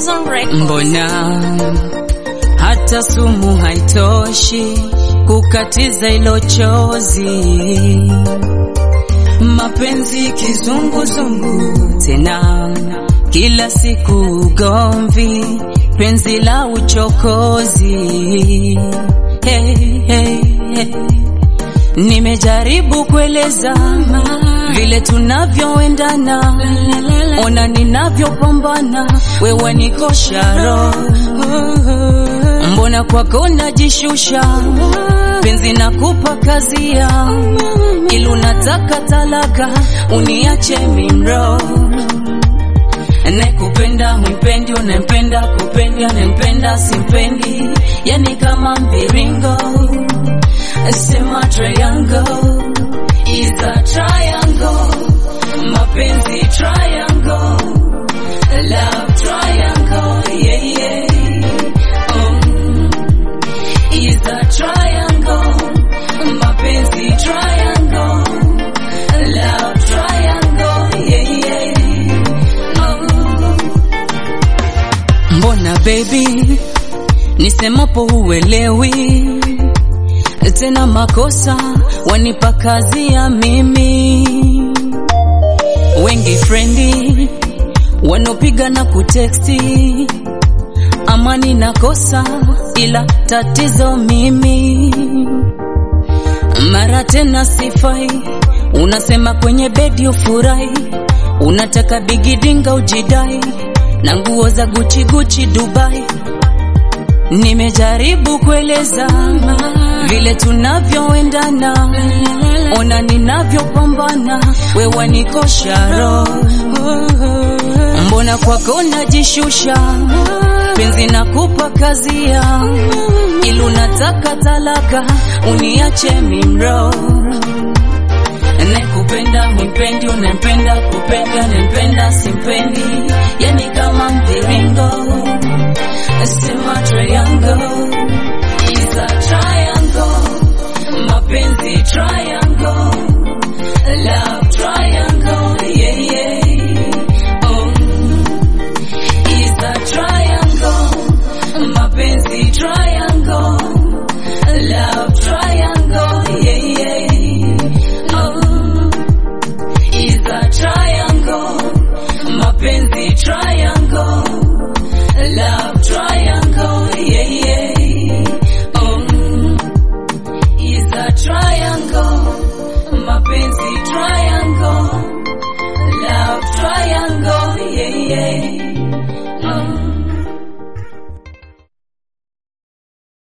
Season Records. Mbona hata sumu haitoshi kukatiza ilo chozi? Mapenzi kizunguzungu tena, kila siku ugomvi, penzi la uchokozi. Hey, hey, hey. Nimejaribu kueleza vile tunavyoendana, ona ninavyopambana, wewe nikosha roho. Mbona kwako najishusha, penzi nakupa kazia, ili unataka talaka, uniache mimro Nakupenda mwipendi, unampenda kupendi, unampenda simpendi, yani kama mviringo sema triangle is a triangle, mapenzi triangle, love triangle, yeah yeah, um, is a triangle, mapenzi triangle, love triangle, yeah yeah, um. Mbona baby nisemapo huelewi tena makosa wanipa kazi ya mimi wengi frendi wanopiga na kuteksti amani nakosa ila tatizo mimi mara tena sifai unasema kwenye bedi ufurahi unataka bigidinga ujidai na nguo za guchi guchi Dubai Nimejaribu kueleza vile tunavyoendana, ona ninavyopambana, wewe nikosha roho. Mbona kwako najishusha, penzi nakupa kazia, ili unataka talaka, uniache mimro Nakupenda mwipendi, unampenda kupendi, unampenda simpendi, yani kama mviringo sema triangle is a triangle, mapenzi triangle, love triangle, yeah yeah, um, is a triangle, mapenzi triangle, love triangle, yeah yeah, um, is a triangle, mapenzi triangle, love triangle, yeah yeah, um, is a triangle, mapenzi triangle, love triangle, yeah yeah.